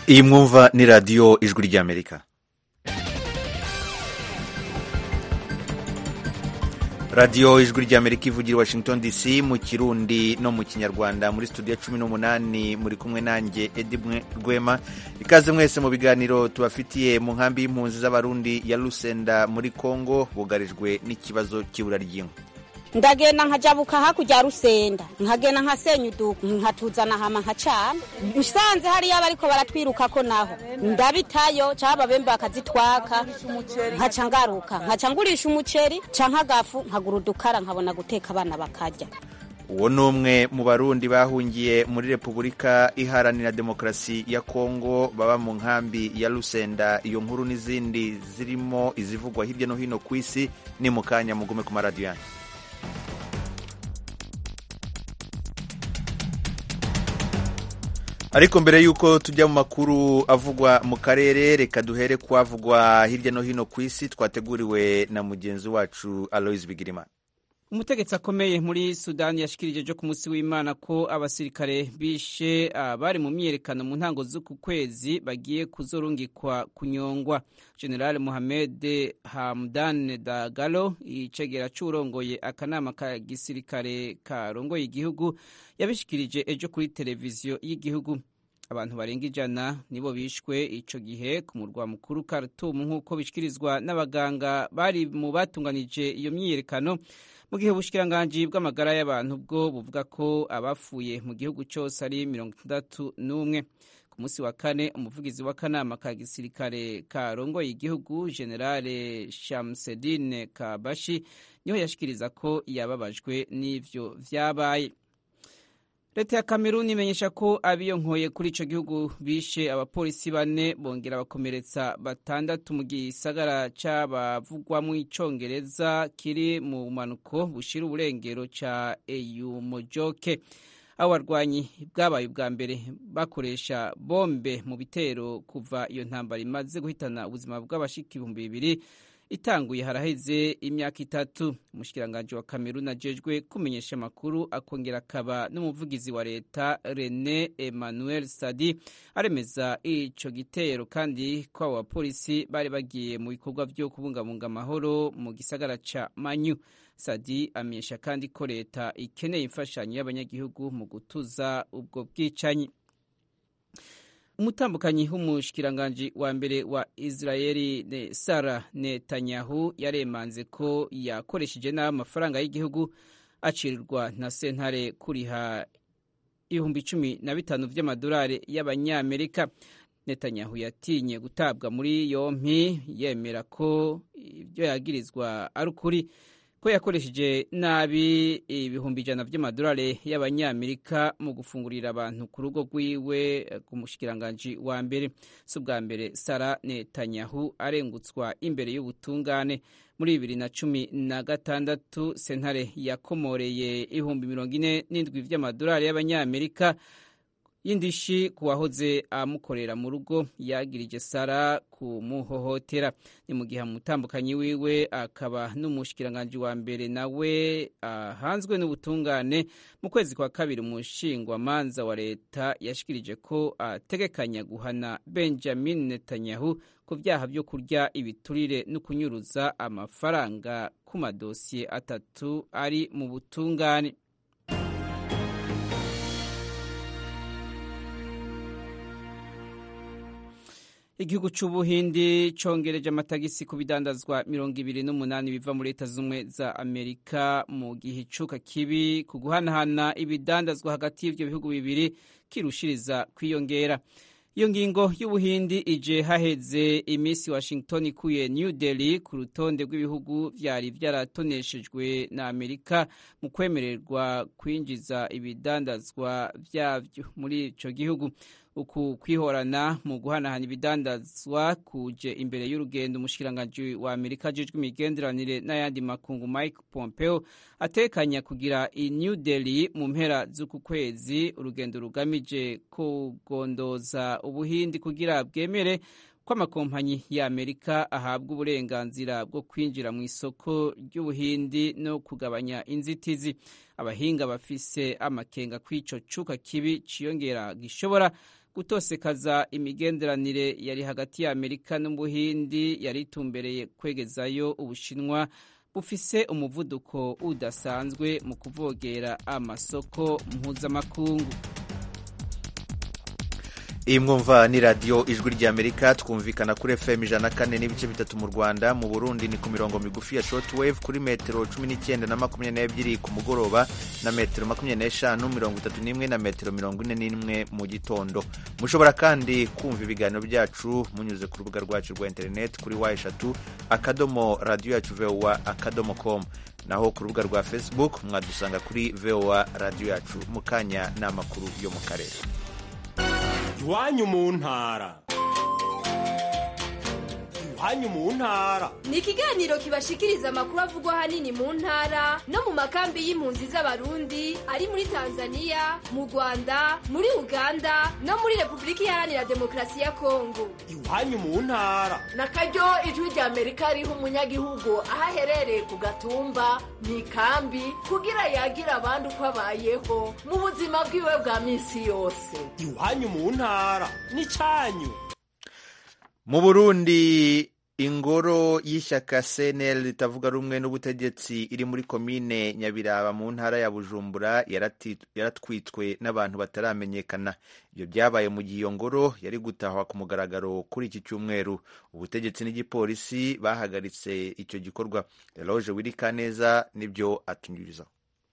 iyi mwumva ni radiyo ijwi ry'amerika radiyo ijwi ry'amerika ivugira i washington dc mu kirundi no mu kinyarwanda muri studio cumi n'umunani muri kumwe nanjye edi rwema ikaze mwese mu biganiro tubafitiye mu nkambi y'impunzi z'abarundi ya rusenda muri congo bugarijwe n'ikibazo cy'ibura ry'inkwi ndagenda nkajabuka hakurya rusenda nkagenda nkasenya uduka nkatuzana hama nkacana nsanze hariya bariko baratwirukako naho ndabitayo caba bembe bakazitwaka nkaca ngaruka nkaca ngurisha umuceri canke agafu nkagura udukara nkabona guteka abana bakarya uwo ni umwe mu barundi bahungiye muri repubulika iharanira demokarasi ya kongo baba mu nkambi ya rusenda iyo nkuru n'izindi zirimo izivugwa hirya no hino ku isi ni mu kanya mugume ku maradiyo yanyu ariko mbere y'uko tujya mu makuru avugwa mu karere reka duhere kuhavugwa hirya no hino ku isi twateguriwe na mugenzi wacu aloise bigirimana umutegetsi akomeye muri sudani yashikirije ejo ku munsi w'imana ko abasirikare bishe abari mu myiyerekano mu ntango z'uku kwezi bagiye kuzorungikwa kunyongwa general mohamed hamdan dagalo icegera c'urongoye akanama ka gisirikare karongoye igihugu yabishikirije ejo kuri televiziyo y'igihugu abantu barenga ijana nibo bishwe ico gihe ku murwa mukuru Khartoum nk'uko bishikirizwa n'abaganga bari mu batunganije iyo myiyerekano mu gihe ubushikiranganji bw'amagara y'abantu bwo buvuga ko abapfuye mu gihugu cyose ari mirongo itandatu n'umwe ku munsi wa kane umuvugizi w'akanama ka gisirikare karongoye igihugu generale shamsedine kabashi niho yashikiriza ko yababajwe n'ivyo vyabaye leta ya kameruni imenyesha ko abiyonkoye kuri ico gihugu bishe abapolisi bane bongera bakomeretsa batandatu mu gisagara c'abavugwamwo icongereza kiri mu bumanuko bushira uburengero ca eyumojoke abo barwanyi bwabaye ubwa mbere bakoresha bombe mu bitero kuva iyo ntambara imaze guhitana ubuzima bw'abashika ibihumbi bibiri itanguye haraheze imyaka itatu umushikiranganji wa kameruni ajejwe kumenyesha amakuru akongera akaba n'umuvugizi wa leta rene emmanuel sadi aremeza ico gitero kandi ko abo bapolisi bari bagiye mu bikorwa vyo kubungabunga amahoro mu gisagara ca manyu sadi amenyesha kandi ko leta ikeneye imfashanyo y'abanyagihugu mu gutuza ubwo bwicanyi umutambukanyi w'umushikiranganji wa mbere wa israeli ne sara netanyahu yaremanze ko yakoresheje nabi amafaranga y'igihugu acirirwa na sentare kuriha ibihumbi cumi na bitanu vy'amadolari y'abanyamerika netanyahu yatinye gutabwa muri yompi yemera ko ibyo yagirizwa ari ukuri ko yakoresheje nabi ibihumbi ijana vy'amadolari y'abanyamerika mu gufungurira abantu ku rugo rwiwe ku mushikiranganji wa mbere si ubwa mbere sara netanyahu arengutswa imbere y'ubutungane muri bibiri na cumi na gatandatu sentare yakomoreye ibihumbi mirongo ine n'indwi vy'amadolari y'abanyamerika y'indishi ku wahoze amukorera mu rugo yagirije sara kumuhohotera ni mu gihe umutambukanyi wiwe akaba n'umushikiranganji wa mbere nawe ahanzwe n'ubutungane mu kwezi kwa kabiri umushingwamanza wa leta yashikirije ko ategekanya guhana benjamin netanyahu ku vyaha vyo kurya ibiturire no kunyuruza amafaranga ku madosiye atatu ari mu butungane igihugu c'ubuhindi congereje amatagisi ku bidandazwa mirongo ibiri n'umunani biva muri leta z'ubumwe za amerika mu gihe icuka kibi ku guhanahana ibidandazwa hagati y'ivyo bihugu bibiri kirushiriza kwiyongera iyo ngingo y'ubuhindi ije haheze iminsi washington ikuye new delhi ku rutonde rw'ibihugu vyari vyaratoneshejwe na amerika mu kwemererwa kwinjiza ibidandazwa vyavyo muri ico gihugu uku kwihorana mu guhanahana ibidandazwa kuje imbere y'urugendo umushikiranganji wa amerika ajejwe imigenderanire n'ayandi makungu mike pompeo atekanya kugira i new delhi mu mpera z'uku kwezi urugendo rugamije kugondoza ubuhindi kugira bwemere ko amakompanyi ya amerika ahabwa uburenganzira bwo kwinjira mu isoko ry'ubuhindi no kugabanya inzitizi abahinga bafise amakenga kw'ico cuka kibi ciyongera gishobora gutosekaza imigenderanire yari hagati ya amerika n'ubuhindi yari itumbereye kwegezayo ubushinwa bufise umuvuduko udasanzwe mu kuvogera amasoko mpuzamakungu iyi mwumva ni radiyo ijwi ry'amerika twumvikana kuri fm ijana na kane n'ibice bitatu mu rwanda mu burundi ni ku mirongo migufi ya shortwave kuri metero cumi n'icyenda na makumyabiri n'ebyiri ku mugoroba na metero makumyabiri n'eshanu mirongo itatu n'imwe na metero mirongo ine n'imwe mu gitondo mushobora kandi kumva ibiganiro byacu munyuze ku rubuga rwacu rwa interineti kuri wa eshatu akadomo radiyo yacu vowa akadomo komu naho ku rubuga rwa facebook mwadusanga kuri vowa radiyo yacu mu kanya ni amakuru yo mu karere iwanyu mu ntara iwanyu mu ntara ni ikiganiro kibashikiriza amakuru avugwa ahanini mu ntara no mu makambi y'impunzi z'abarundi ari muri tanzania mu rwanda muri uganda no muri repubulika iharanira demokarasi ya kongo iwanyu mu ntara na karyo ijwi rya amerika riha umunyagihugu aho aherereye ku gatumba mu ikambi kugira yagira abandi uko abayeho mu buzima bwiwe bwa minsi yose iwanyu mu ntara ni cyanyu mu burundi ingoro y'ishyaka cnl ritavuga rumwe n'ubutegetsi iri muri komine nyabiraba mu ntara ya bujumbura yaratwitswe n'abantu bataramenyekana ibyo byabaye mu gihe iyo ngoro yari gutahwa ku mugaragaro kuri iki cyumweru ubutegetsi n'igipolisi bahagaritse icyo gikorwa eloge wirikaneza nibyo atunyurizaho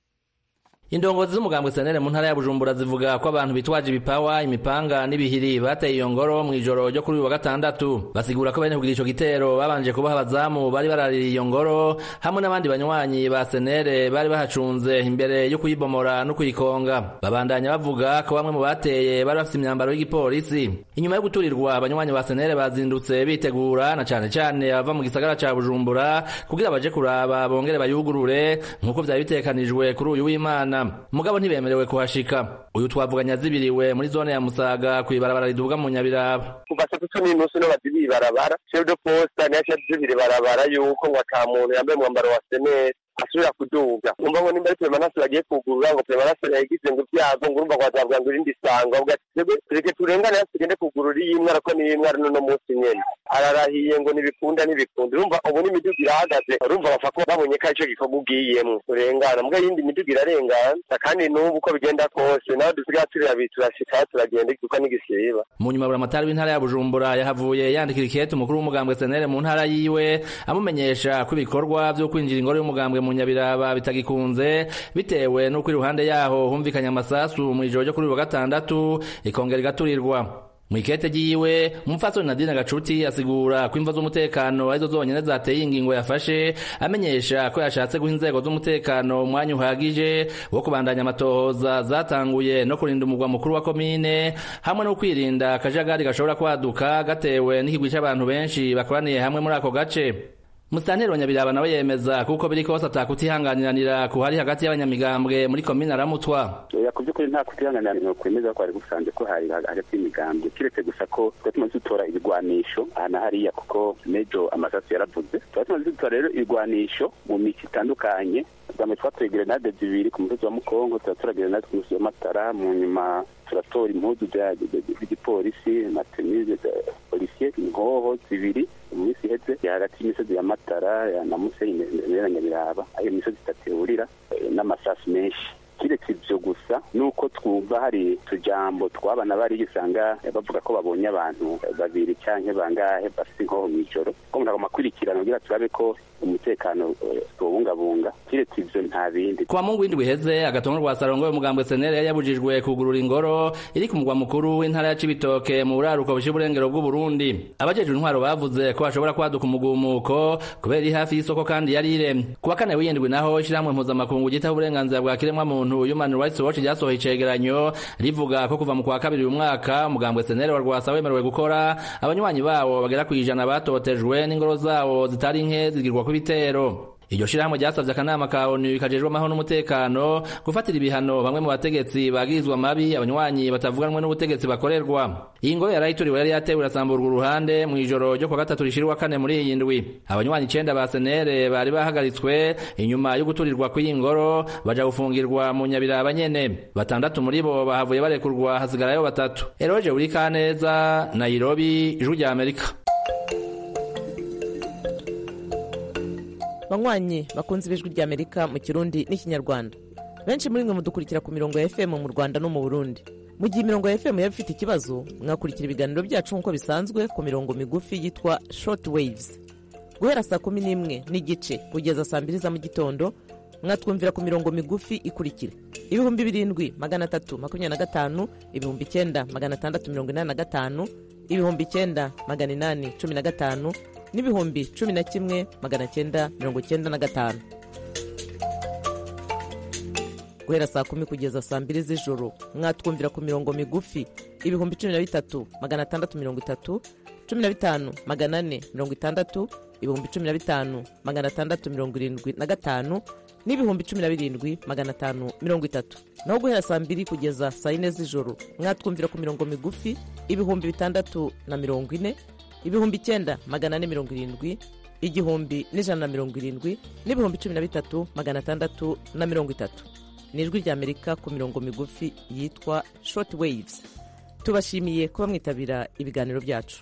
indongozi z'umugambwe senere mu ntara ya bujumbura zivuga ko abantu bitwaje ibipawa imipanga n'ibihiri bateye iyo ngoro mu ijoro ryo kuri uyu wa gatandatu basigura ko bene kugira ico gitero babanje kubaha abazamu bari baraririye iyo ngoro hamwe n'abandi banywanyi ba senere bari bahacunze imbere yo kuyibomora no kuyikonga babandanya bavuga ko bamwe mu bateye bari bafite imyambaro y'igipolisi inyuma yo guturirwa abanywanyi ba senere bazindutse bitegura na cane cane abava mu gisagara ca bujumbura kugira baje kuraba bongere bayugurure nk'uko vyari bitekanijwe kuri uyu w'imana mugabo ntibemerewe kuhashika uyu twavuganya zibiriwe muri zone ya musaga kw'ibarabara riduga mu nyabiraba kuva saa tatu n'inusu niho bazibiye ibarabara chef de poste niyo yashyize ibarabara yuko ngo ata muntu yambaye umwambaro wa seneri asubira kuduga umva ngo nimba ari peremanase bagiye kugurura ngo peremanase yagize ngo ibyago ngo urumva ngo bazavuga ngo irindi sango avuga ati twebwe tureke turengane hasi tugende kugurura iyi mwara ko niyi mwara n'uno munsi nyene ararahiye ngo ntibikunda ntibikunda urumva ubu n'imiduga irahagaze urumva bapfa ko babonye ko aricyo gikorwa ugiyemwo urengana mbwa yindi miduga irarengana kandi n'ubu uko bigenda kose nawe dusigaye turi babiri turashika turagenda kuko n'igisiba mu nyuma buramatari w'intara ya bujumbura yahavuye yandikira ikete umukuru w'umugambwe senere mu ntara yiwe amumenyesha ko ibikorwa vyo kwinjira ingoro y'umugambwe mu nyabiraba bitagikunze bitewe n'uko iruhande yaho humvikanye amasasu mu ijoro ryo kuri uyu wa gatandatu ikongera igaturirwa mu ikete ryiwe umupfasoni nadine gacuti asigura ko imva z'umutekano arizo zonyene zateye ingingo yafashe amenyesha ko yashatse guha inzego z'umutekano umwanya uhagije wo kubandanya amatohoza zatanguye no kurinda umugwa mukuru wa komine hamwe no kwirinda akajagari gashobora kwaduka gatewe n'ikigwi c'abantu benshi bakoraniye hamwe muri ako gace musitanteri wa nyabiraba nawe yemeza kuko biri kose atakutihanganiranira kuhari hagati y'abanyamigambwe muri komine aramutwa oya ku by'ukuri nta kutihanganira kwemeza ko hari gusanze ko hari hagati y'imigambwe kiretse gusa ko tuba tumaze dutora ibigwanisho aha na hariya kuko mejo amasasu yaravuze tuba tumaze dutora rero ibigwanisho mu mico itandukanye bwambere twatoye grenade zibiri ku musozi wa mukongo turatora grenade ku musozi wa matara mu nyuma turatora impuzu z'igipolisi na tenise polisiye inkoho zibiri mu minsi iheze hagati y'imisozi ya matara na musenyi na nyabiraba ayo misozi itatu ihurira n'amasasu menshi kiretse ibyo gusa nuko twumva hari utujambo twabana bari usanga bavuga ko babonye abantu babiri cyangwa bangahe bafite inkoho mu ijoro ko umuntu agomba akurikirana kugira turabe ko umutekano tuwubungabunga kiretse ibyo nta bindi kuwa mungu w'indwi iheze agatongo rwa sarongo y'umugambwe senere yari yabujijwe kugurura ingoro iri ku mugwa mukuru w'intara ya cibitoke mu buraruko bushyira uburengero bw'uburundi abajejwe intwaro bavuze ko hashobora kwaduka umugumuko kubera iri hafi y'isoko kandi yari iremye kuwa kane w'iyindwi naho ishyirahamwe mpuzamakungu ryitaho uburenganzira bwa kiremwamuntu human rights watch ryasohoye icegeranyo rivuga ko kuva mu kwa kabiri uyu mwaka umugambwe senere wa rwasa wemerewe gukora abanywanyi bawo bagera ku ijana batotejwe n'ingoro zawo zitari nke zigirwa ku bitero iryo shirahamwe ryasavye akanama ka onu kajejwe amahoro n'umutekano gufatira ibihano bamwe mu bategetsi bagirizwa mabi abanywanyi batavuganwe n'ubutegetsi bakorerwa iyi ngoro yarayituriwe yari yatewe irasamburwa uruhande mu ijoro ryo kwa gatatu rishira kane muri iyi ndwi abanywanyi icenda ba senere bari bahagaritswe inyuma yo guturirwa kw'iyi ngoro baja gufungirwa mu nyabiraba nyene batandatu muri bo bahavuye barekurwa hasigarayo batatu eroje uri kaneza nairobi ijwi rya amerika banywanyi bakunze ibijwi rya amerika mu kirundi n'ikinyarwanda benshi muri mwe mudukurikira ku mirongo ya fm mu rwanda no mu burundi mu gihe imirongo ya fm yaba ifite ikibazo mwakurikira ibiganiro byacu nk'uko bisanzwe ku mirongo migufi yitwa short waves guhera saa kumi n'imwe n'igice kugeza saa mbiri za mu gitondo mwatwumvira ku mirongo migufi ikurikira ibihumbi birindwi magana atatu makumyabiri na gatanu ibihumbi icyenda magana atandatu mirongo inani na gatanu ibihumbi icyenda magana inani cumi na gatanu n'ibihumbi cumi na kimwe magana cyenda mirongo cyenda na gatanu guhera saa kumi kugeza saa mbiri z'ijoro mwatwumvira ku mirongo migufi ibihumbi cumi na bitatu magana atandatu mirongo itatu cumi na bitanu magana ane mirongo itandatu ibihumbi cumi na bitanu magana atandatu mirongo irindwi na gatanu n'ibihumbi cumi na birindwi magana atanu mirongo itatu naho guhera saa mbiri kugeza saa yine z'ijoro mwatwumvira ku mirongo migufi ibihumbi bitandatu na mirongo ine ibihumbi icyenda magana ane mirongo irindwi igihumbi n'ijana na mirongo irindwi n'ibihumbi cumi na bitatu magana atandatu na mirongo itatu ni ijwi rya amerika ku mirongo migufi yitwa short waves tubashimiye kuba mwitabira ibiganiro byacu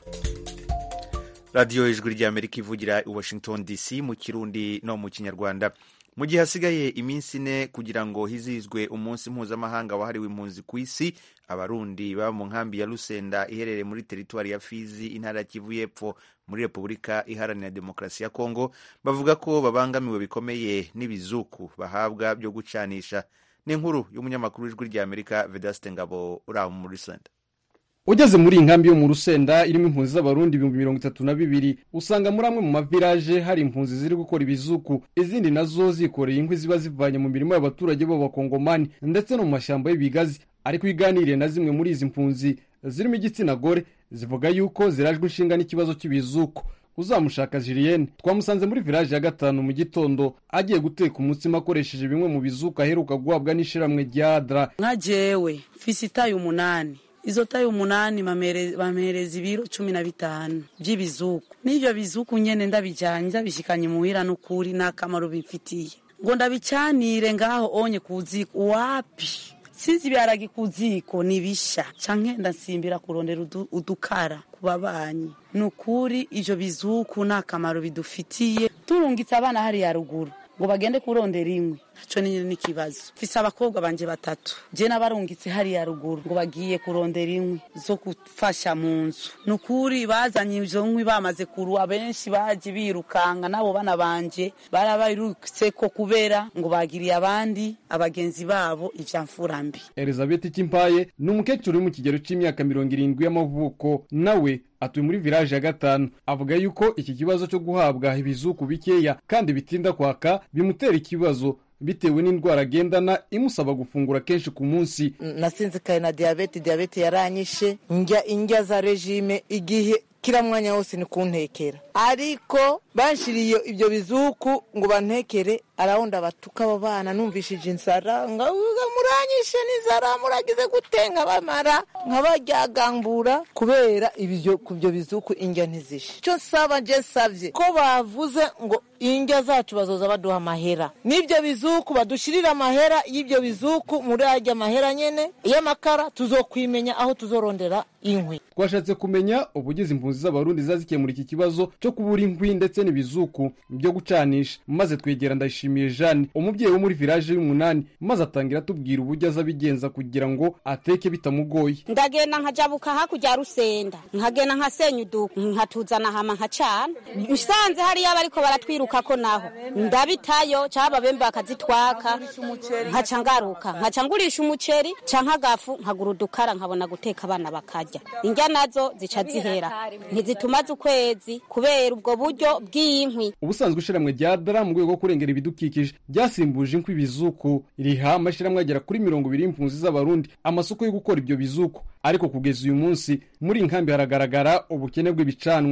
radiyo ijwi rya amerika ivugira i washington dc mu kirundi no mu kinyarwanda mu gihe hasigaye iminsi ine kugira ngo hizihizwe umunsi mpuzamahanga wahariwe impunzi ku isi abarundi baba mu nkambi ya rusenda iherereye muri teritwari ya fizi intara ya kivu y'epfo muri repubulika iharanira demokarasi ya kongo bavuga ko babangamiwe bikomeye n'ibizuku bahabwa byo gucanisha ni inkuru y'umunyamakuru w'ijwi rya amerika vedaste ngabo uri aho muri rusenda ugeze muri iyi nkambi yo mu rusenda irimo impunzi z'abarundi ibihumbi mirongo itatu na bibiri usanga muri amwe mu mavilaje hari impunzi ziri gukora ibizuku izindi nazo zikoreye inkwi ziba zivanye mu mirimo y'abaturage b'abakongomani ndetse no mu mashyamba y'ibigazi ariko iganiriye na zimwe muri izi mpunzi zirimo igitsina gore zivuga yuko zirajwe inshinga n'ikibazo cy'ibizuku uzamushaka Julienne twamusanze muri village ya gatanu mu gitondo agiye guteka umutsima akoresheje bimwe mu bizuku aheruka guhabwa n'ishiramwe rya Adra nka jewe mfise itayi umunani izo tayi umunani bampereza ibiro cumi na bitanu by'ibizuku n'ivyo bizuku nyene ndabijanye ndabishikanye muhira n'ukuri n'akamaro bimfitiye ngo ndabicanire ngaho onye kuziko wapi sizi ibiharage ku ziko nibisha canke ndasimbira kurondera udukara ku babanyi ni ukuri ivyo bizuku nta kamaro bidufitiye turungitse abana hariya ruguru ngo bagende kurondera inkwi naco ni n'ikibazo mfise abakobwa banje batatu je nabarungitse hariya ruguru ngo bagiye kurondera inkwi zo gufasha mu nzu ni ukuri bazanye izo nkwi bamaze kuruwa benshi baje birukanga nabo bana banje barabarutseko kubera ngo bagiriye abandi abagenzi babo ivyamfurambi elizabeth kimpaye ni umukecuru uri mu kigero c'imyaka mirongo irindwi y'amavuko nawe atuye muri village ya gatanu avuga yuko iki kibazo cyo guhabwa ibizuku bikeya kandi bitinda kwaka bimutera ikibazo bitewe n'indwara agendana imusaba gufungura kenshi ku munsi nasinzikaye na diyabete diyabete yaranyishe njya indya za regime igihe kila mwanya wose ni kuntekera ariko banshiriye ibyo bizuku ngo bantekere arawundi abatuka abo bana numvishije inzara ngavuga muranyishe n'inzara muragize gutenga bamara nkabaryagambura kubera ibyo ku byo bizuku indya ntizishe icyo nsaba nje nsabye ko bavuze ngo indya zacu bazoza baduha amahera n'ibyo bizuku badushirira amahera y'ibyo bizuku muri ajya amahera nyene y'amakara tuzokwimenya aho tuzorondera inkwi twashatse kumenya ubugize impunzi z'abarundi zazikemura iki kibazo cyo kubura inkwi ndetse n'ibizuku byo gucanisha maze twegera ndayishimiye jeanne umubyeyi wo muri village y'umunani maze atangira atubwira uburyo aza abigenza kugira ngo ateke bitamugoye ndagenda nkajabuka hakurya rusenda nkagenda nkasenya uduku nkatuzana hama nkacana usanze hariya bariko baratwirukako naho ndabitayo cyaba bembe bakazitwaka nkaca ngaruka nkaca ngurisha umuceri canke agafu nkagura udukara nkabona guteka abana bakarya indya nazo zica zihera ntizitumaze ukwezi kubera ubwo buryo bw'inkwi ubusanzwe ishiramwe rya dara mu rwego rwo kurengera ibidukikije ryasimbuje inkwi ibizuku riha amashiramwe agera kuri mirongo ibiri y'impunzi z'abarundi amasoko yo gukora ibyo bizuku ariko kugeza uyu munsi muri iyi nkambi haragaragara ubukene bw'ibicanwa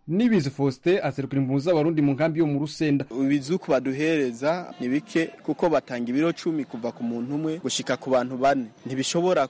nibizi faustin aserukira impunzi z'abarundi mu nkambi yo mu rusenda ibizuku baduhereza ni bike kuko batanga ibiro cumi kuva ku muntu umwe gushika ku bantu bane ntibishobora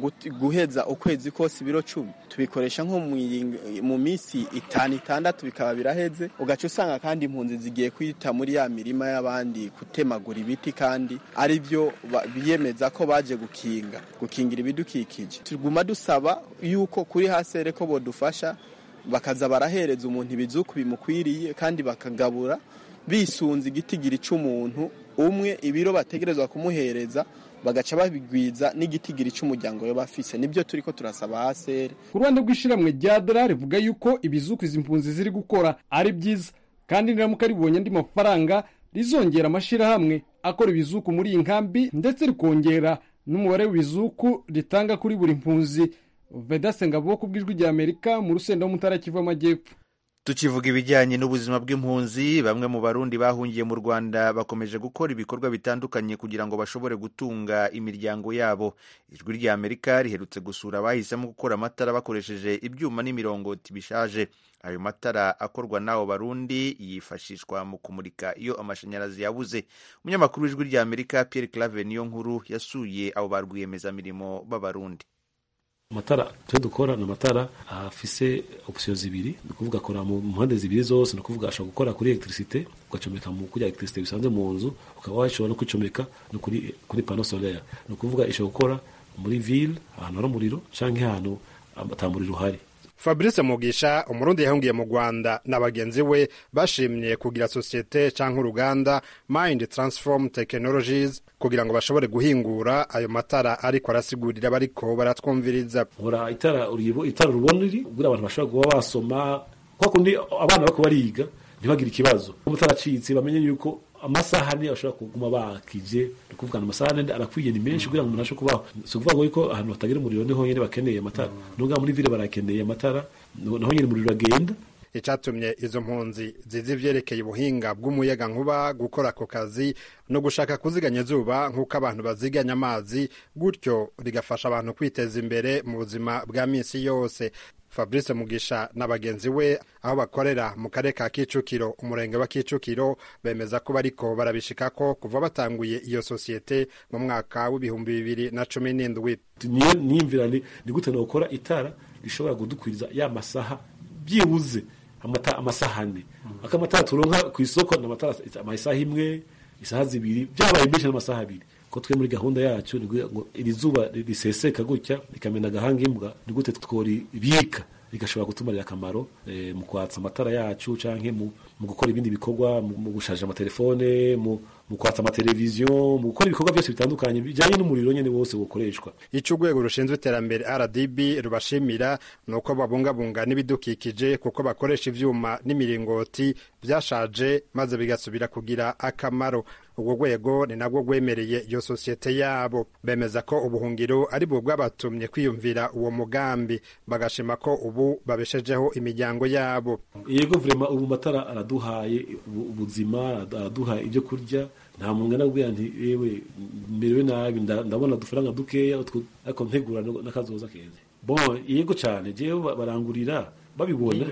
guheza ukwezi kose ibiro cumi tubikoresha nko mu minsi itanu itandatu bikaba biraheze ugaca usanga kandi impunzi zigiye kwita muri ya mirima y'abandi kutemagura ibiti kandi ari byo biyemeza ko baje gukinga gukingira ibidukikije tuguma dusaba yuko kuri hasere ko bodufasha bakaza barahereza umuntu ibizuku bimukwiriye kandi bakagabura bisunze igitigiri cy'umuntu umwe ibiro bategerezwa kumuhereza bagaca babigwiza n'igitigiri cy'umuryango we bafise nibyo turi ko turasaba hasere ku ruhande rw'ishiramwe rya dora rivuga yuko ibizuku izi mpunzi ziri gukora ari byiza kandi niramuka ribonye andi mafaranga rizongera amashyirahamwe akora ibizuku muri iyi nkambi ndetse rikongera n'umubare w'ibizuku ritanga kuri buri mpunzi vedase ngabo ku bw'ijwi rya amerika mu rusenda w'umutara kivu amajyepfo tukivuga ibijyanye n'ubuzima bw'impunzi bamwe mu barundi bahungiye mu rwanda bakomeje gukora ibikorwa bitandukanye kugira ngo bashobore gutunga imiryango yabo ijwi rya amerika riherutse gusura abahisemo gukora amatara bakoresheje ibyuma n'imiringoti bishaje ayo matara akorwa n'abo barundi yifashishwa mu kumurika iyo amashanyarazi yabuze umunyamakuru w'ijwi rya amerika pierre clave niyo nkuru yasuye abo ba rwiyemezamirimo b'abarundi amatara twe dukora ni amatara afise opsiyo zibiri ni ukuvuga akora mu mpande zibiri zose ni ukuvuga ashobora gukora kuri electricité ugacomeka mu kuri electricité bisanzwe mu nzu ukaba washobora no kwicomeka no kuri kuri pano solaire ni ukuvuga ishobora gukora muri ville ahantu hari umuriro canke ahantu ata muriro uhari fabrice mugisha umurundi yahungiye mu rwanda na bagenzi we bashimye kugira sosiyete cyangwa uruganda mind transform technologies kugira ngo bashobore guhingura ayo matara ariko arasigurira bariko baratwumviriza ora itara uribo itara rubona riri kugira abantu bashobora kuba basoma kwa kundi abana bako bariga ntibagire ikibazo umutara acitse bamenye yuko amasaha niyo bashobora kuguma bakije ni kuvuga ngo amasaha arakwiye ni menshi kugira ngo umuntu abashe kubaho si ukuvuga ngo yuko ahantu hatagira umuriro niho nyine bakeneye amatara nubwo muri vile barakeneye amatara naho nyine umuriro uragenda icyatumye izo mpunzi zizi ivyerekeye ubuhinga bw'umuyaga nkuba gukora ako kazi no gushaka kuziganya izuba nk'uko abantu baziganya amazi gutyo rigafasha abantu kwiteza imbere mu buzima bwa minsi yose fabrice mugisha na bagenzi we aho bakorera mu karere ka kicukiro umurenge wa kicukiro bemeza ko bariko barabishikako kuva batanguye iyo sosiyete mu mwaka w'ibihumbi bibiri na cumi n'indwi niyo niyumvira ni gute nokora itara rishobora kudukwiriza ya masaha byibuze amasaha ane akamatara turonka ku isoko ni amatara amasaha imwe isaha zibiri byabaye menshi n'amasaha abiri ko twe muri gahunda yacu ngo iri zuba riseseka gutya rikamena agahanga imbwa ni gute tworibika rigashobora kutumarira akamaro mu kwatsa amatara yacu canke mu gukora ibindi bikorwa mu gushaja amatelefone mu kwatsa amateleviziyo mu gukora ibikorwa byose bitandukanye bijyanye n'umuriro nyine wose bukoreshwa icyo urwego rushinzwe iterambere rdb rubashimira ni uko babungabunga n'ibidukikije kuko bakoresha ivyuma n'imiringoti byashaje maze bigasubira kugira akamaro urwo rwego ni nabwo rwemereye iyo sosiyete yabo bemeza ko ubuhungiro ari bwo bwabatumye kwiyumvira uwo mugambi bagashima ko ubu babeshejeho imiryango yabo yego vrema ubu matara araduhaye ubuzima araduha ibyo kurya nta muntu anabwira nti yewe merewe nabi ndabona udufaranga dukeya ariko ntegura n'akazoza keza bon yego cyane jewe barangurira babibona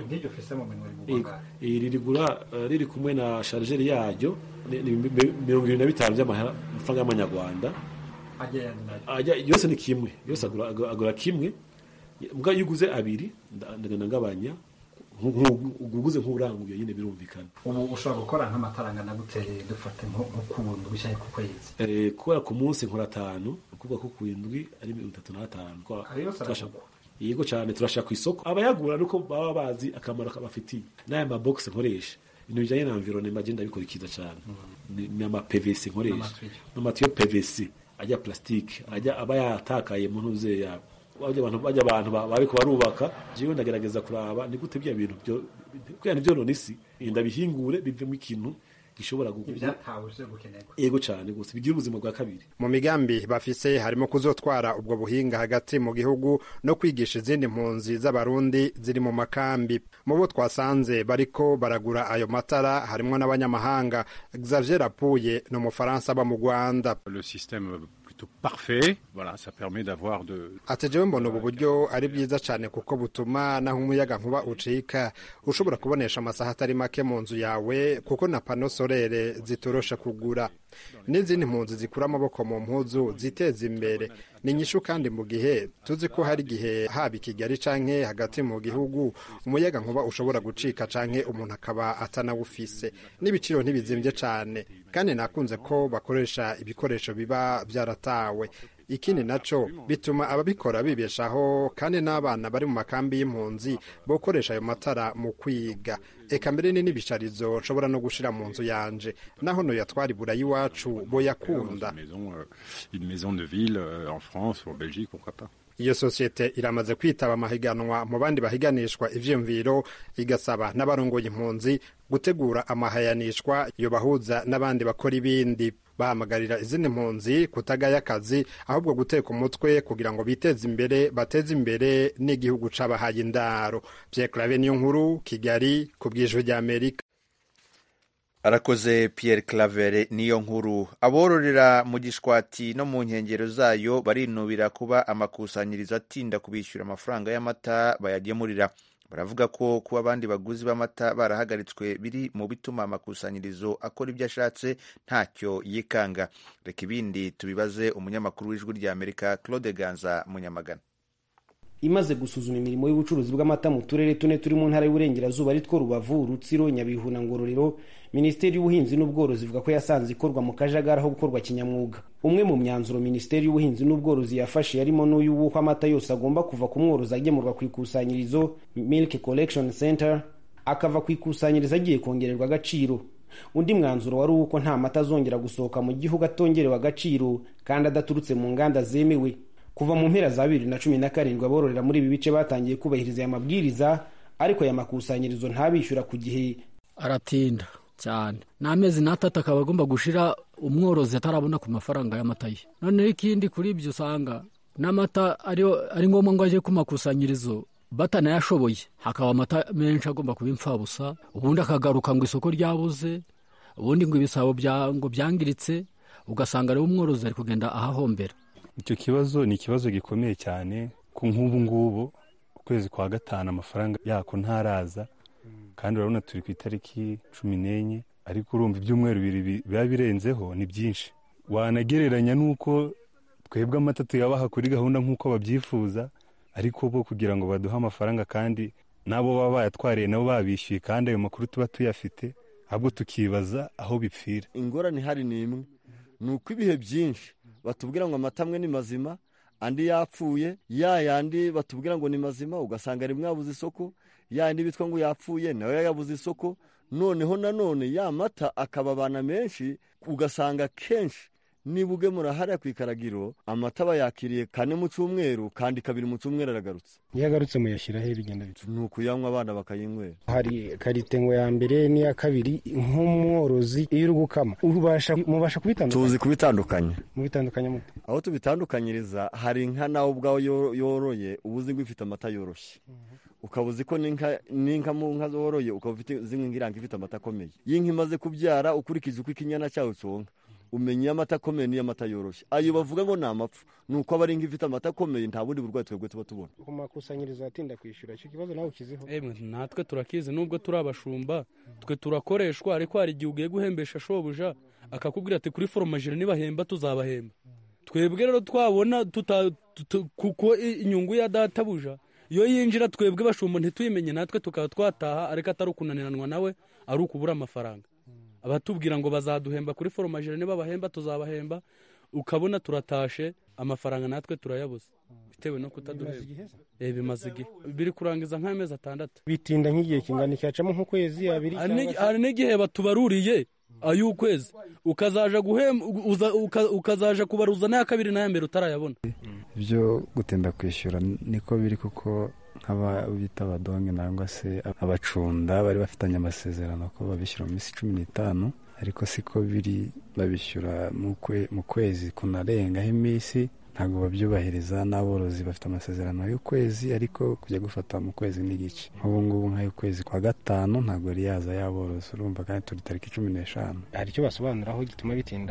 ririgura riri kumwe na sharijeri yaryo mirongo irindwi na bitanu by'amafaranga y'amanyarwanda yose ni kimwe yose agura kimwe mbwa iyo uguze abiri ndagana ngabanya uguze nk'uranguye nyine birumvikana ubu ushobora gukora nk'amatara angana gute dufate nko ku ndwi cyangwa ku kwezi kubera ku munsi nkora atanu ukuvuga ko ku ndwi ari mirongo itatu n'atanu yego cyane turashaka ku isoko abayagura nuko baba bazi akamaro kabafitiye n'aya mabogisi nkoresha ibintu bijyanye na environnement agenda bikurikiza cyane ni ama PVC nkoresha n'amatiyo PVC ajya plastique ajya aba yatakaye mu ntuze yabo bajya abantu bajya abantu bariko barubaka jewe ndagerageza kuraba ni gute bya bintu byo kugira nivyo none isi ndabihingure bivemo ikintu gishobora yego cyane gusa bigira ubuzima bwa kabiri mu migambi bafise harimo kuzotwara ubwo buhinga hagati mu gihugu no kwigisha izindi mpunzi z'abarundi ziri mu makambi mu bo twasanze bariko baragura ayo matara harimo n'abanyamahanga Xavier Rapuye ni umufaransa aba mu Rwanda plutôt parfait. Voilà, ça permet d'avoir de ati jewe mbona ubu buryo ari bwiza cyane kuko butuma naho umuyaga nkuba ucika ushobora kubonesha amasaha atari make mu nzu yawe kuko na pano sorere zitorosha kugura n'izindi mpunzi zikura amaboko mu mpuzu ziteza imbere ni nyishu kandi mu gihe tuzi ko hari igihe haba i kigali canke hagati mu gihugu umuyaga nkuba ushobora gucika canke umuntu akaba atanawufise n'ibiciro ntibizimvye cane kandi nakunze ko bakoresha ibikoresho biba byaratawe ikindi naco bituma ababikora bibeshaho kandi n'abana bari mu makambi y'impunzi bokoresha ayo matara mu kwiga eka mbere ni n'ibisharizo nshobora no gushira mu nzu yanje naho noyatwara ibura y'iwacu boyakunda maison, euh, une maison de ville euh, en France ou en Belgique, pourquoi pas. iyo sosiyete iramaze kwitaba amahiganwa mu bandi bahiganishwa ivyiyumviro igasaba n'abarongoye impunzi gutegura amahayanishwa yobahuza n'abandi bakora ibindi bahamagarira izindi mpunzi kutagaya akazi ahubwo guteka umutwe kugira ngo biteze imbere bateze imbere n'igihugu c'abahaye indaro Pierre Claver niyo nkuru Kigali ku bw'ijwi ry'Amerika arakoze Pierre Claver niyo nkuru abororera mu gishwati no mu nkengero zayo barinubira kuba amakusanyirizo atinda kubishyura amafaranga y'amata bayagemurira baravuga ko kuba abandi baguzi b'amata barahagaritswe biri mu bituma amakusanyirizo akora ibyo ashatse ntacyo yikanga reka ibindi tubibaze umunyamakuru w'ijwi ry'amerika claude ganza munyamagana imaze gusuzuma imirimo y'ubucuruzi bw'amata mu turere tune turi mu ntara y'uburengerazuba ari two rubavu rutsiro nyabihu na ngororero minisiteri y'ubuhinzi n'ubworozi ivuga ko yasanze ikorwa mu kajagari aho gukorwa kinyamwuga umwe mu myanzuro minisiteri y'ubuhinzi n'ubworozi yafashe yarimo n'uyu w'uko amata yose agomba kuva ku mworozi agemurwa ku ikusanyirizo milk collection center akava ku ikusanyirizo agiye kongererwa agaciro undi mwanzuro wari uw'uko nta mata azongera gusohoka mu gihugu atongerewe agaciro kandi adaturutse mu nganda zemewe kuva mu mpera za bibiri na cumi na karindwi abororera muri ibi bice batangiye kubahiriza aya mabwiriza ariko aya makusanyirizo ntabishyura ku gihe aratinda cyane n'amezi n'atatu akaba agomba gushira umworozi atarabona ku mafaranga y'amata ye noneho ikindi kuri ibyo usanga n'amata ari ngombwa ngo ajye ku makusanyirizo batanayashoboye hakaba amata menshi agomba kuba imfabusa ubundi akagaruka ngo isoko ryabuze ubundi ngo ibisabo ngo byangiritse ugasanga rero umworozi ari kugenda ahahombera icyo kibazo ni ikibazo gikomeye cyane ku nk'ubu ngubu ukwezi kwa gatanu amafaranga yako ntaraza kandi urabona turi ku itariki cumi n'enye ariko urumva ibyumweru bibiri biba birenzeho ni byinshi wanagereranya n'uko twebwe amata tuyabaha kuri gahunda nk'uko babyifuza ariko bo kugira ngo baduhe amafaranga kandi n'abo baba bayatwariye nabo babishyuye kandi ayo makuru tuba tuyafite ahubwo tukibaza aho bipfira ingorane ihari ni imwe ni uko ibihe byinshi batubwira ngo amata amwe ni mazima andi yapfuye ya yandi batubwira ngo ni mazima ugasanga rimwe yabuze isoko ya yandi bitwa ngo yapfuye nawe yabuze isoko noneho nanone ya mata akaba abana menshi ugasanga kenshi niba ugemura hariya ku ikaragiro amata bayakiriye kane mu cyumweru kandi kabiri mu cyumweru aragarutse iyo agarutse muyashyiraho bigenda bita ni ukuyanywa abana bakayinywera hari karite ngo ya mbere n'iya kabiri nk'umworozi iyo uri gukama mubasha kubitandukanya tuzi kubitandukanya mubitandukanya mute aho tubitandukanyiriza hari inka nawe ubwawe yoroye uba uzi ngo ifite amata yoroshye ukaba uzi ko n'inka mu nka zoroye ukaba uzi nk'iranga ifite amata akomeye iyo inka imaze kubyara ukurikije uko ikinyana cyawe cyonka umenya iyo amata akomeye n'iyo amata yoroshye ayo bavuga ngo ni amapfa ni uko aba ari inka ifite amata akomeye nta bundi burwayi twebwe tuba tubona ku makusanyirizo atinda kwishyura icyo kibazo nawe ukiziho natwe turakizi nubwo turi abashumba twe turakoreshwa ariko hari igihe ugiye guhembesha shobuja akakubwira ati kuri foromajire nibahemba tuzabahemba twebwe rero twabona kuko inyungu ya databuja iyo yinjira twebwe bashumba ntituyimenye natwe tukaba twataha ariko atari ukunaniranwa nawe ari ukubura amafaranga abatubwira ngo bazaduhemba kuri foromajire niba bahemba tuzabahemba ukabona turatashe amafaranga natwe turayabuze bitewe no kutaduhemba bimaze igihe biri kurangiza nk'amezi atandatu bitinda nk'igihe kingana cyacamo nk'ukwezi abiri hari n'igihe batubaruriye ay'ukwezi ukazaja guhemba ukazaja kubaruza n'aya kabiri n'aya mbere utarayabona ibyo gutinda kwishyura niko biri kuko nk'aba bita abadonge nangwa se abacunda bari bafitanye amasezerano ko babishyura mu minsi cumi n'itanu ariko siko biri babishyura mu kwezi kunarengaho iminsi ntabwo babyubahiriza n'aborozi bafite amasezerano y'ukwezi ariko kujya gufata mu kwezi n'igice nk'ubu ngubu nk'ay'ukwezi kwa gatanu ntabwo yari yaza y'aborozi urumva kandi turi tariki cumi n'eshanu hari icyo basobanuraho gituma bitinda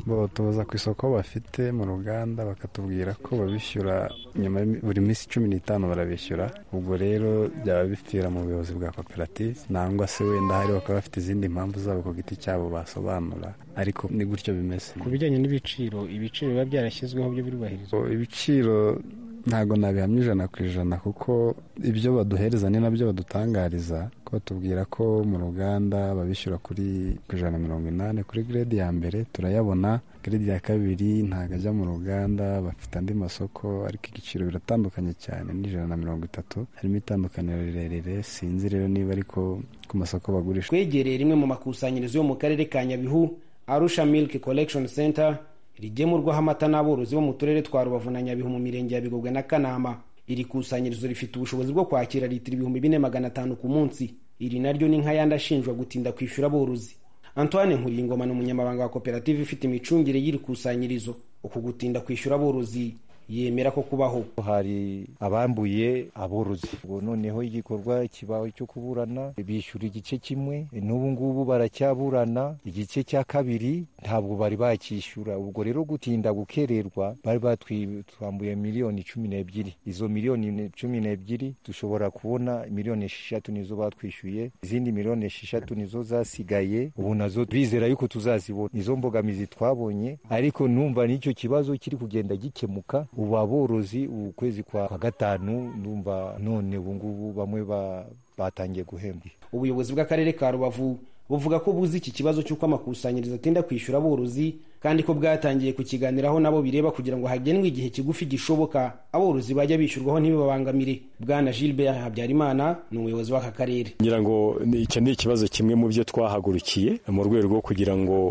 tuza ku isoko bafite mu ruganda bakatubwira ko babishyura nyuma buri minsi cumi n'itanu barabishyura ubwo rero byaba bipfira mu buyobozi bwa koperative nangwa se wenda hari bakaba bafite izindi mpamvu zabo ku giti cyabo basobanura ariko ni gutyo bimeze ku bijyanye n'ibiciro ibiciro biba byarashyizweho byo birubahirizwa ibiciro ntabwo nabihamya ijana ku ijana kuko ibyo baduhereza ni nabyo badutangariza ko batubwira ko mu ruganda babishyura kuri ku ijana na mirongo inani kuri grade ya mbere turayabona grade ya kabiri ntabwo ajya mu ruganda bafite andi masoko ariko igiciro biratandukanye cyane n'ijana na mirongo itatu harimo itandukaniro rirerire sinzi rero niba ariko ku masoko bagurisha twegereye rimwe mu makusanyirizo yo mu karere ka nyabihu arusha milk collection center rigemurwaho amata n'aborozi bo mu turere twa rubavu na nyabihu mu mirenge ya bigogwe na kanama iri kusanyirizo rifite ubushobozi bwo kwakira litiro ibihumbi bine magana atanu ku munsi iri naryo ni nk'ayandi ashinjwa gutinda kwishyura aborozi antoine nkuriyingoma ni umunyamabanga wa koperative ifite imicungire y'iri kusanyirizo uku gutinda kwishyura aborozi yemera ko kubaho hari abambuye aborozi ubwo noneho igikorwa kibaho cyo kuburana bishyura igice kimwe n'ubu ngubu baracyaburana igice cya kabiri ntabwo bari bakishyura ubwo rero gutinda gukererwa bari batwambuye miliyoni cumi n'ebyiri izo miliyoni cumi n'ebyiri dushobora kubona miliyoni esheshatu nizo batwishyuye izindi miliyoni esheshatu nizo zasigaye ubu nazo bizera yuko tuzazibona izo mbogamizi twabonye ariko numva n'icyo kibazo kiri kugenda gikemuka ubu aborozi ubu kwezi kwa gatanu ndumva none ubu ngubu bamwe batangiye guhembwa ubuyobozi bw'akarere ka rubavu buvuga ko buzi iki kibazo cy'uko amakusanyirizo atinda kwishyura aborozi kandi ko bwatangiye kukiganiraho nabo bireba kugira ngo hagenwe igihe kigufi gishoboka aborozi bajya bishyurwaho ntibibabangamire bwana gilbert habyarimana ni umuyobozi w'aka karere ngira ngo icyo ni ikibazo kimwe mu byo twahagurukiye mu rwego rwo kugira ngo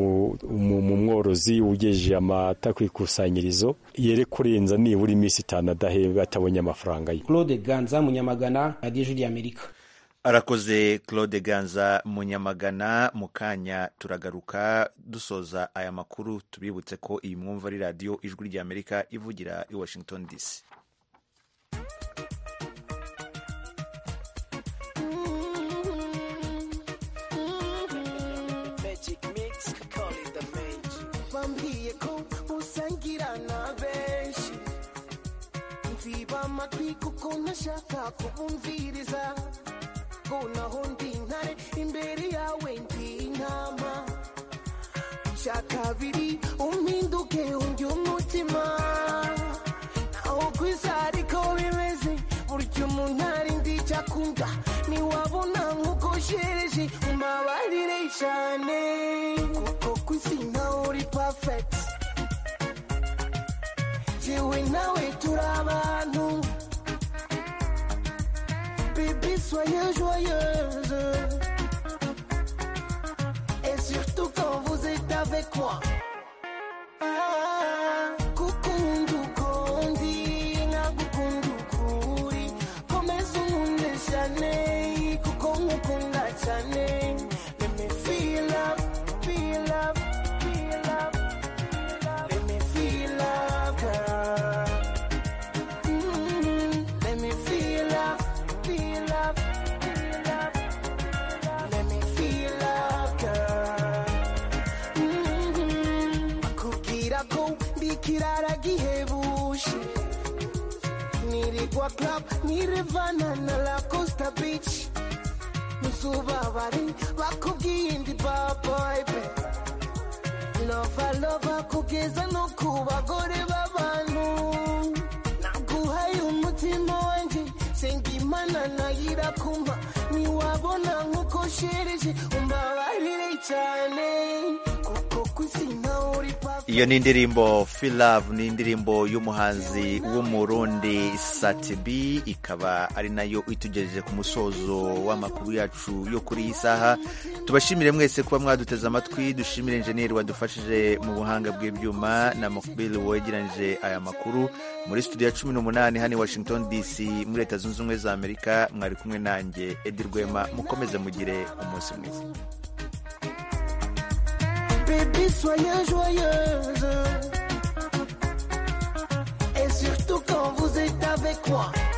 umworozi ugejeje amata ku ikusanyirizo yere kurenza nibura iminsi itanu adahembwa atabonye amafaranga ye claude ganza munyamagana radiyo juri y'amerika arakoze claude ganza munyamagana mu kanya turagaruka dusoza aya makuru tubibutse ko iyi mwumva ari radiyo ijwi ry'amerika ivugira i washington dc bambwiye ko usangira na benshi nziba amatwi kuko ntashaka kubumviriza ko naho ndi intare imbere yawe ndi intama icya kabiri umpinduke undi umutima naho ku isi ariko bimeze burya umuntu ari ndi icyakunda ntiwabona nk'uko shereje umbabarire cyane kuko ku isi nawe uri pafeti jewe nawe turi abantu Bébé, soyez joyeuse. Et surtout quand vous êtes avec moi. Ah, kukundu kondi, nagukundu kuri. Komeza unkunde cyane, kuko nkukunda cyane. Let me feel love, feel love, feel love. Let me feel love, girl. Mm, let me feel love. feel love, feel love, let me feel love, girl. Bakubwira ko ndi ikirara gihebuje nirigwa club nirevana na la costa beach ntuzubabare bakubwiye ndi baboybe lova lova kugeza no ku bagore b'abantu naguhaye umutima wanjye senga imana nayira kumpa ntiwabona nk'uko shereje umbabarire cyane kuko ku isi nawe uri iyo ni indirimbo feel love ni indirimbo y'umuhanzi w'umurundi satibi ikaba ari nayo itugejeje ku musozo w'amakuru yacu yo kuri iyi saha tubashimire mwese kuba mwaduteze amatwi dushimire enjeniyeri wadufashije mu buhanga bw'ibyuma na mokbili wegeranyije aya makuru muri studio ya cumi n'umunani hano i washington dc muri leta zunze ubumwe za amerika mwari kumwe nanjye edi rwema mukomeze mugire umunsi mwiza Baby, soyez joyeuse. Et surtout quand vous êtes avec moi.